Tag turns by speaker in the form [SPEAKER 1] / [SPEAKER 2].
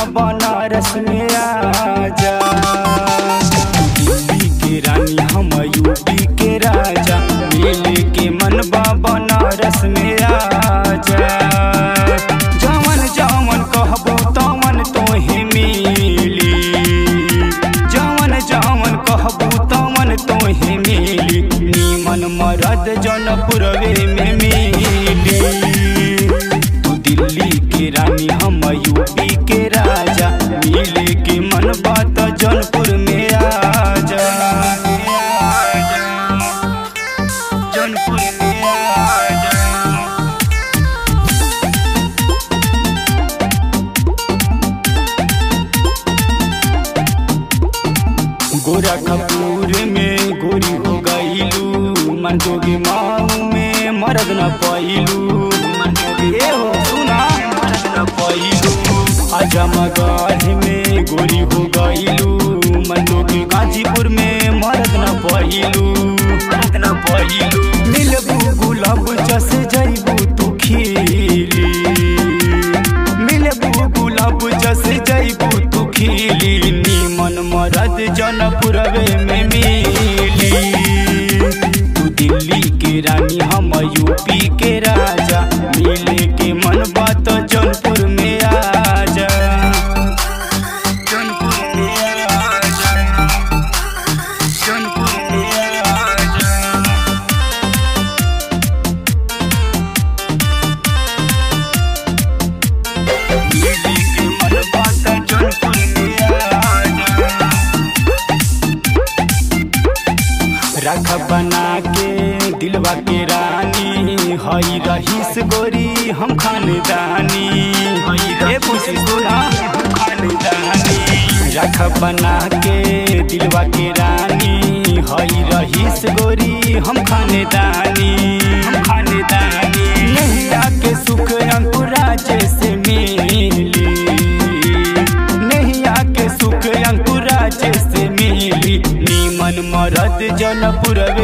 [SPEAKER 1] बनारस में आजा दिल्ली के रानी हम यूपी के राजा मिले के मन बनारस में आजा जवन जवन कहबो तवन तोहे मिली जवन जवन कहबो तवन तोहे मिली नीमन मरद जनपुरवे में मिली तू दिल्ली के रानी हम यूपी के राजा मिले के मन बात जौनपुर में आजा जौनपुर में आजा गोरा कपूर में गोरी हो गईलू मन जोगी माऊ में मरद न पैलू मन जोगी ए हो सुना मरद न पैलू अजमगढ़ में गोरी हो गईलू मन जोगी गाजीपुर में मरद न पैलू मरद न पैलू मिलबू गुलाब जस जईबू तू खिली मिलबू गुलाब जस जईबू तू खिली नीमन मरद जनपुरवे में मिली तू दिल्ली के रानी हम यूपी के राजा मिले के मन बात जौनपुर में आजा जौनपुर में आजा जौनपुर में आजा मिले के मन बात जौनपुर में आजा रख बना के दिलवा के रानी हई रहीस गोरी हम खानदानी ए पूछी सुना हम खानदानी रख बना के दिलवा के रानी हई रहीस गोरी हम खानदानी हम खानदानी नहीं आके सुख अंकुरा जैसे मिली नहीं आके सुख अंकुरा जैसे मिली नीमन मरद जनपुरवे